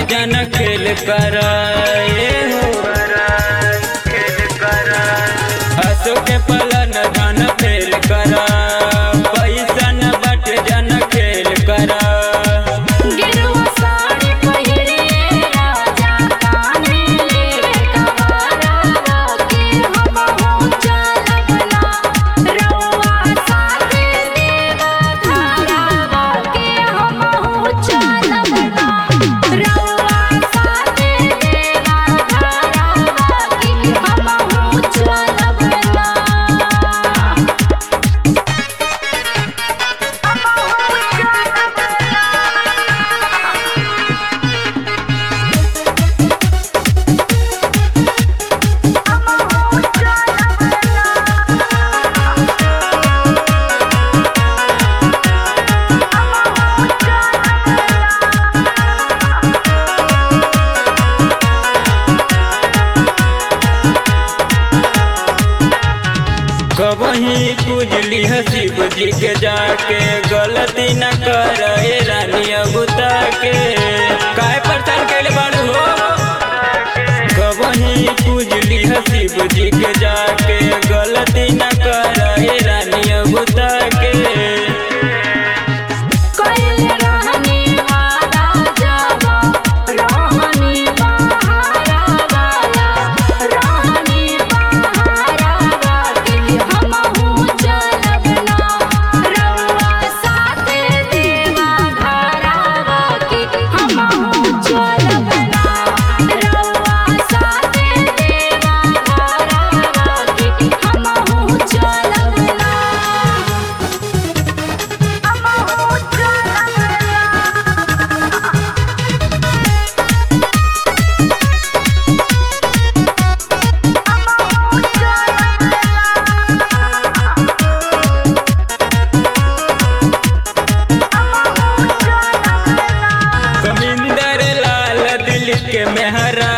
जन खेल कराए हो हसो के पलन धन फेल करा पैसा न बट जन खेल करा गिरवा साड़ी पहिरे राजा काने ले कवारा के हम हो चलबना रउआ साथे देवा धारा के हम हो चलबना रउआ साथे देवा धारा के हम हो चलबना कबही पूजली है शिव जी के जाके गलती न कर रानी अबुता के काय प्रचार कैले बाड़ू हो कबही पूजली है शिव जी के जाके गलती न कर रानी अबुता के कइले रहनी वादा जावा रहनी बहारा वाला रहनी बहारा वाली हम हूँ चलबना रउआ साथे देवा धारा वाकी हम हूँ चलबना रउआ साथे देवा धारा वाकी हम हूँ चलबना कमिंदर लाल दिल के मेहरा